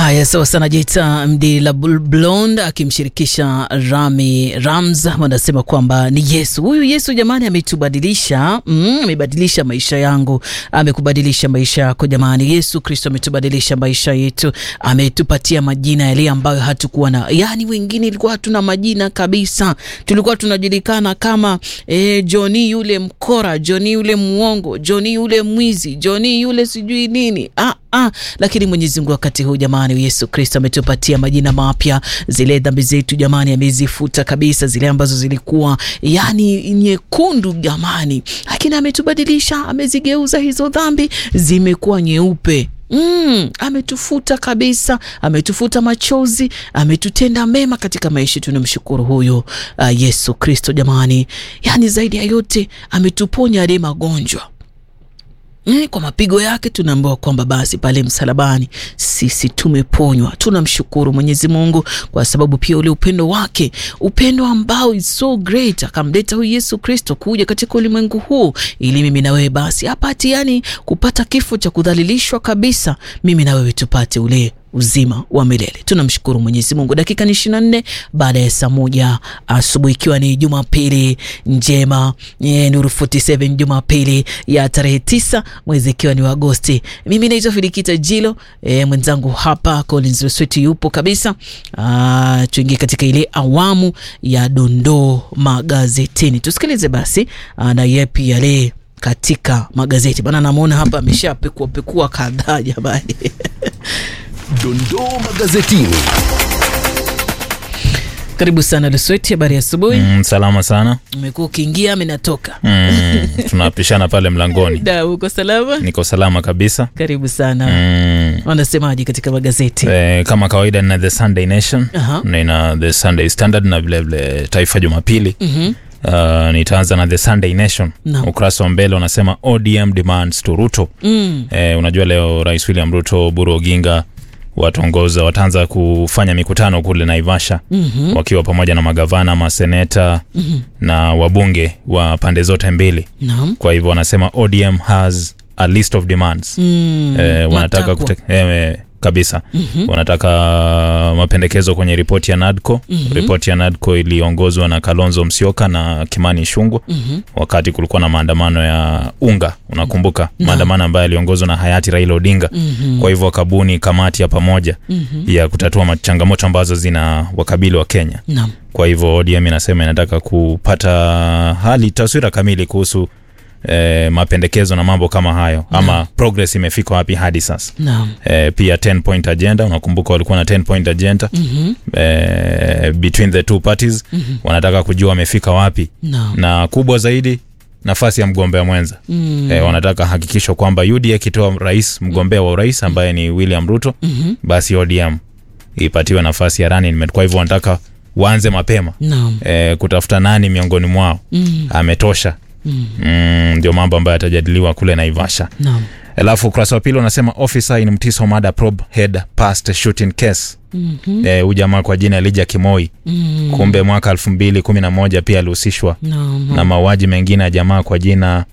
Haya, sawa sana. Jita Mdi la Blond akimshirikisha Rami Rams wanasema kwamba ni Yesu huyu. Yesu jamani, ametubadilisha mm, amebadilisha maisha yangu, amekubadilisha maisha yako jamani. Yesu Kristo ametubadilisha maisha yetu, ametupatia majina yale ambayo hatukuwa na, yani wengine ilikuwa hatuna majina kabisa, tulikuwa tunajulikana kama eh, Joni yule mkora, Joni yule mwongo, Joni yule mwizi, Joni yule sijui nini ah, ah. Lakini Mwenyezi Mungu wakati huu jamani, Yesu Kristo ametupatia majina mapya. Zile dhambi zetu jamani, amezifuta kabisa, zile ambazo zilikuwa yani nyekundu jamani, lakini ametubadilisha, amezigeuza hizo dhambi zimekuwa nyeupe. Mm, ametufuta kabisa, ametufuta machozi, ametutenda mema katika maisha. Tunamshukuru huyo uh, Yesu Kristo jamani, yani zaidi ya yote ametuponya yale magonjwa Mm, kwa mapigo yake tunaambiwa kwamba basi pale msalabani sisi tumeponywa. Tunamshukuru Mwenyezi Mungu kwa sababu pia ule upendo wake, upendo ambao is so great, akamleta huyu Yesu Kristo kuja katika ulimwengu huu ili mimi na wewe basi apati, yani kupata kifo cha kudhalilishwa kabisa, mimi na wewe tupate ule uzima wa milele. Tunamshukuru Mwenyezi Mungu. Dakika ni ishirini na nne baada ya saa moja asubuhi, ikiwa ni Jumapili njema e, Nuru 47 Jumapili ya tarehe tisa mwezi ikiwa ni wa Agosti. Mimi naitwa Filikita Jilo e, mwenzangu hapa Collins Wesweti yupo kabisa. Tuingie katika ile awamu ya dondoo magazetini, tusikilize basi na yepi yale katika magazeti bana. Namwona hapa ameshapekua pekua kadhaa jamani. Dondoo magazetini. Karibu sana Lusweti, habari ya asubuhi. Mm, salama sana. Umekuwa ukiingia ami natoka Mm, tunapishana pale mlangoni. da, uko salama? Niko salama kabisa. Karibu sana. Mm, Wanasemaje katika magazeti? eh, kama kawaida nina The Sunday Nation Aha. na ina The Sunday Standard na vilevile Taifa Jumapili. Mhm. Uh, nitaanza na The Sunday Nation. Naam. Ukurasa wa mbele unasema ODM demands to Ruto. Mm. Eh, unajua leo Rais William Ruto, Buru Oginga wataongoza wataanza kufanya mikutano kule Naivasha Mhm. wakiwa pamoja na magavana, maseneta Mhm. na wabunge wa pande zote mbili. Naam. Kwa hivyo wanasema ODM has a list of demands. Mm. Eh, wanataka Matakwa. kute, eh, kabisa Mhm. wanataka mapendekezo kwenye ripoti ya NADCO. Ripoti ya NADCO iliongozwa na Kalonzo Musyoka na Kimani Ichung'wah Mhm. wakati kulikuwa na maandamano ya unga, unakumbuka maandamano ambayo yaliongozwa na hayati Raila Odinga. Mhm. Kwa hivyo wakabuni kamati ya pamoja Mhm. ya kutatua ma- changamoto ambazo zina wakabili wa Kenya. Naam. Kwa hivyo ODM inasema inataka kupata hali taswira kamili kuhusu eh, mapendekezo na mambo kama hayo ama progress imefika wapi hadi sasa. Naam. Eh, pia 10 point agenda, unakumbuka walikuwa na 10 point agenda Mhm. eh, between the two parties wanataka kujua wamefika wapi, Naam. na kubwa zaidi nafasi ya mgombea mwenza Mm. eh, wanataka hakikisho kwamba UDA akitoa rais mgombea wa urais ambaye ni William Ruto Mhm. basi ODM ipatiwe nafasi ya running mate. Kwa hivyo wanataka waanze mapema Naam. eh, kutafuta nani miongoni mwao Mm. ametosha. Mm. Mm, ndio mambo ambayo yatajadiliwa kule Naivasha. Naam. Alafu ukurasa wa pili unasema officer in Mtiso murder probe head past shooting case. Mhm. Eh, huyu jamaa kwa jina Elijah Kimoi Mm. kumbe mwaka elfu mbili kumi na moja pia alihusishwa Naam. na mauaji mengine ya jamaa kwa jina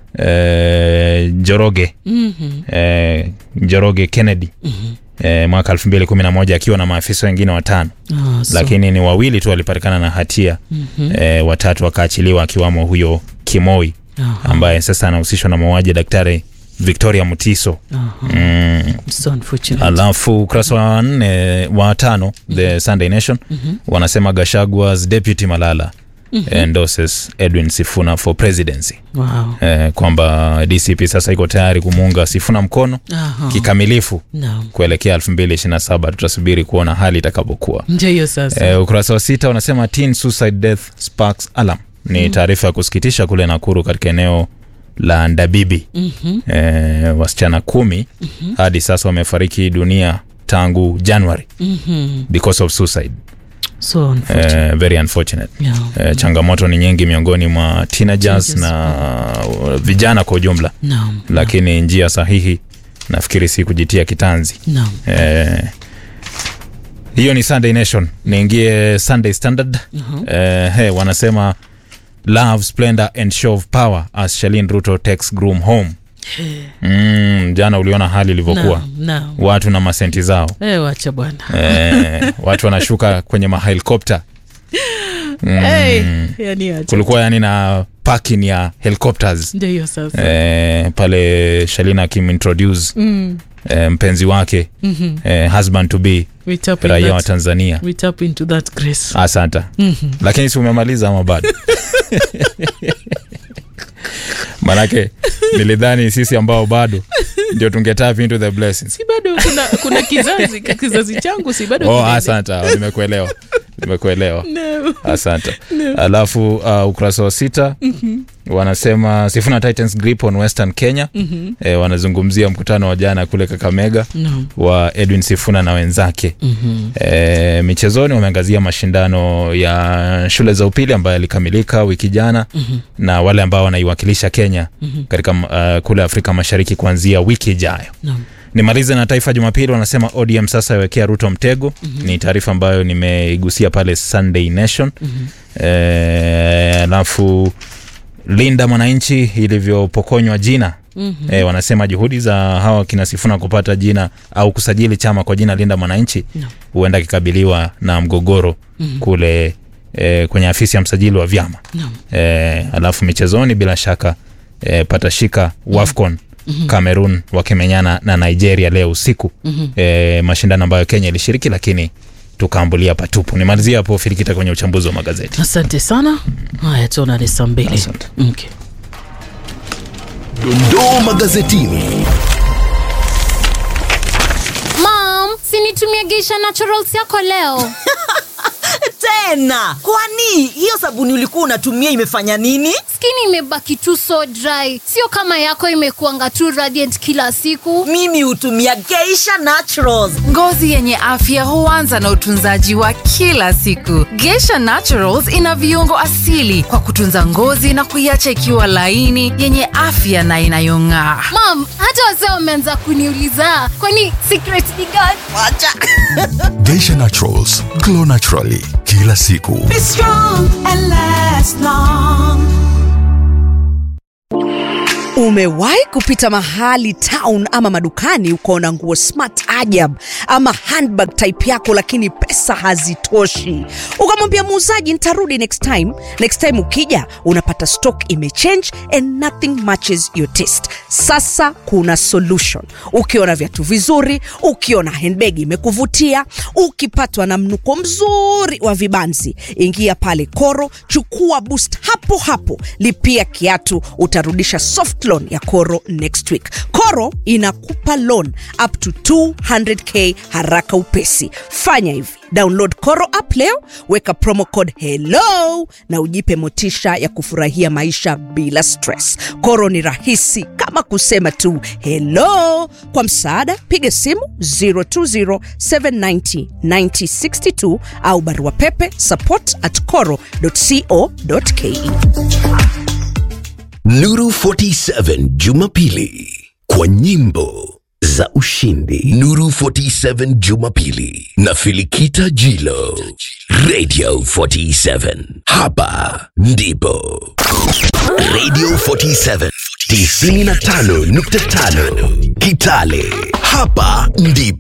eh, Njoroge Mhm. eh, Njoroge Kennedy eh, mwaka elfu mbili kumi na moja akiwa na maafisa wengine watano Ah, so- lakini ni wawili tu walipatikana na hatia Mhm. eh, watatu wakaachiliwa akiwamo huyo Kimoi Aha. ambaye sasa anahusishwa na mauaji ya daktari Victoria Mutiso. Aha. Mm. So unfortunate. Alafu ukurasa wa nne wa tano The Sunday Nation wanasema Gashagwa's deputy Malala endorses Edwin Sifuna for presidency. Wow. Eh, kwamba DCP sasa iko tayari kumuunga Sifuna mkono Aha. kikamilifu Naam. kuelekea 2027. Tutasubiri kuona hali itakapokuwa. Ndio hiyo sasa. Eh, ukurasa wa sita wanasema teen suicide death sparks alarm. Ni taarifa ya kusikitisha kule Nakuru katika eneo la Ndabibi. Mhm. Eh, wasichana kumi hadi sasa wamefariki dunia tangu January Mhm. because of suicide. So unfortunate. Eh, very unfortunate. Yeah. Eh, changamoto ni nyingi miongoni mwa teenagers Teenagers, na uh, vijana kwa ujumla, Naam. lakini njia sahihi nafikiri si kujitia kitanzi. Naam. Eh, hiyo ni Sunday Nation. Niingie Sunday Standard. Eh, he, wanasema love splendor and show of power as Shalin Ruto takes groom home mm, jana uliona hali ilivyokuwa Naam, naam. watu na masenti zao Eh, wacha bwana eh, watu wanashuka kwenye mahelikopta mm, hey, yani acha. kulikuwa yani na parking ya helicopters ndio hiyo sasa eh, pale shalina akimintroduce mm. eh, mpenzi wake mhm. eh, husband to be we tap in raia wa that, tanzania we tap into that grace asanta Mhm. lakini si umemaliza ama bado manake nilidhani sisi ambao bado ndio tungetap into the blessings si bado kuna, kuna kizazi kizazi changu si bado oh, kinaendelea. asanta nimekuelewa nimekuelewa No. asante alafu uh, ukurasa wa sita mm-hmm. wanasema sifuna titans grip on western kenya Mhm. e, wanazungumzia mkutano wa jana kule kakamega No. wa edwin sifuna na wenzake Mhm. e, michezoni wameangazia mashindano ya shule za upili ambayo yalikamilika wiki jana Mhm. na wale ambao wanaiwakilisha kenya katika uh, kule afrika mashariki kuanzia wiki ijayo No. nimalize na taifa jumapili wanasema odm sasa yawekea ruto mtego mm-hmm. ni taarifa ambayo nimeigusia pale sunday nation mm-hmm. e, alafu linda mwananchi ilivyopokonywa jina mm-hmm. e, wanasema juhudi za hawa kina sifuna kupata jina au kusajili chama kwa jina linda mwananchi No. huenda kikabiliwa na mgogoro mm-hmm. kule e, kwenye afisi ya msajili wa vyama No. e, alafu michezoni bila shaka e, patashika wafcon mm-hmm. cameroon wakimenyana na nigeria leo usiku mm-hmm. e, mashindano ambayo kenya ilishiriki lakini tukaambulia patupu nimalizia hapo firikita kwenye uchambuzi wa magazeti asante sana haya tuonane saa mbili Asante. okay. Dondoo magazetini. Mom, sinitumie Geisha Naturals yako leo. tena kwani hiyo sabuni ulikuwa unatumia imefanya nini Skin imebaki tu so dry, sio kama yako imekuanga tu radiant kila siku. mimi hutumia geisha naturals ngozi yenye afya huanza na utunzaji wa kila siku gesha naturals ina viungo asili kwa kutunza ngozi na kuiacha ikiwa laini yenye afya na inayong'aa Mom, hata wazee wameanza kuniuliza kwani secret ni gani? wacha Geisha Naturals, glow naturally kila siku. Be strong and last long. umewahi kupita mahali town ama madukani ukaona nguo smart ajab ama handbag type yako lakini pesa hazitoshi ukamwambia muuzaji nitarudi next time next time ukija unapata stock imechange and nothing matches your taste sasa kuna solution ukiona viatu vizuri ukiona handbag imekuvutia ukipatwa na mnuko mzuri wa vibanzi ingia pale koro chukua boost hapo hapo lipia kiatu utarudisha soft loan ya koro next week koro inakupa loan up to 200k haraka upesi fanya hivi download koro app leo weka promo code hello na ujipe motisha ya kufurahia maisha bila stress koro ni rahisi kama kusema tu hello kwa msaada piga simu 020790962 au barua pepe support at coro co.ke Nuru 47 Jumapili kwa nyimbo za ushindi. Nuru 47 Jumapili na Filikita Jilo. Radio 47. Hapa ndipo. Radio 47 95.5 Kitale. Hapa ndipo.